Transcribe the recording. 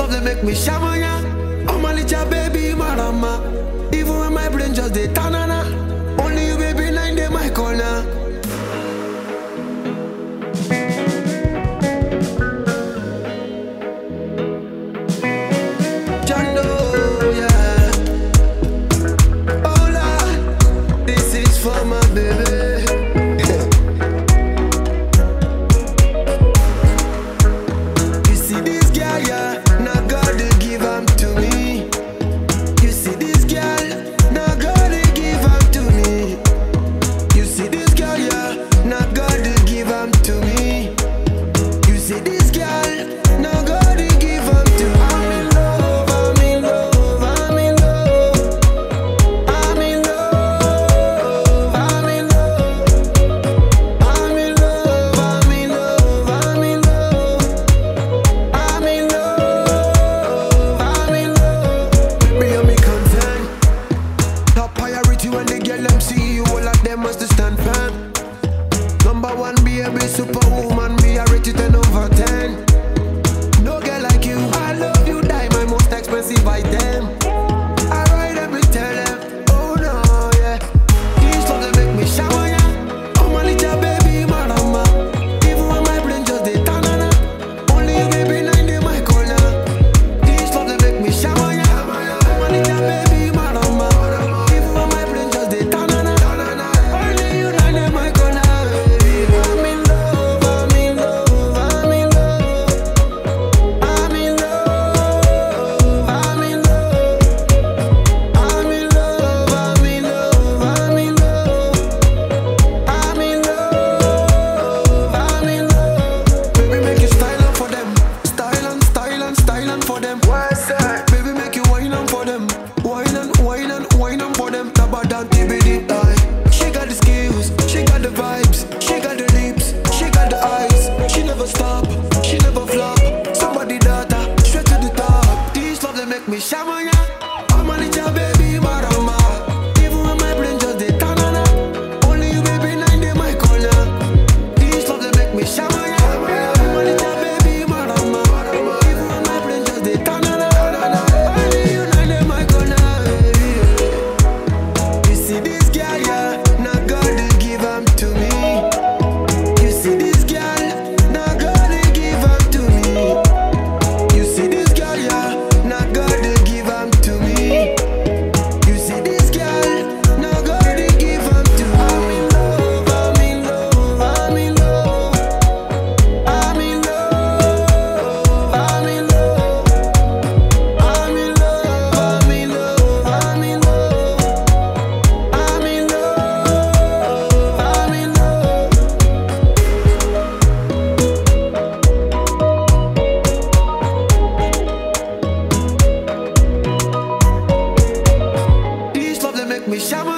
love they make me shamanya. Oh my little baby, marama. Even when my brain just dey tanana. Only you, baby, nine day my corner. Jando, yeah. Hola, this is for my baby. You see this girl, yeah, now God they give am to me. You see this girl, now God they give am to me. You see this girl, yeah, now God they give am to me. You see this girl, now God they give am to me. I'm in love, I'm in love, I'm in love. I'm in love, I'm in love. I'm in love, I'm in love, I'm in love. I'm in love, I'm in love. Baby, you me concern. Top priority when they get them see you, all of them must stand firm. Number one, be a big superwoman, me I rate you 10 over 10. No girl like you, I love you, die my most expensive item. I ride every tell them, oh no, yeah. These love they make me shower, yeah. Oh my little baby, marama. Even when my brain just dey tanana. Only you, baby, nine day my corner. These love they make me shower, yeah. Oh my little baby, marama. Even when my brain just dey tanana. Only you, nine day my corner. I'm in love, I'm in love, I'm in love. I'm in love, I'm in love. I'm in love, I'm in love, I'm in love. I'm in love, I'm in love. Baby, make you style on for them. Style and style and style and for them. What's that? Baby, make you wine on for them. Wine and wine and wine on for them. Tabada TBD die. She got the skills, she got the vibes, she got the lips, she got the eyes. She never stop, she never flop. Somebody data, straight to the top. These love they make me shamanya. I'm a little baby, marama. Even when my brain just dey tanana. Only you, baby, nine day my corner. These love they make me shamanya. I'm a little baby, marama. Even when my brain just dey tanana. Only you, nine day my corner. You see this girl, yeah, now God they give am to me. You see this girl, now God they give am to me. You see this girl, yeah, now God they give am to me. You see this girl, now God they give am to me. I'm in love, I'm in love, I'm in love. I'm in love, I'm in love. I'm in love, I'm in love, I'm in love. I'm in love, I'm in love. These love they make me shower.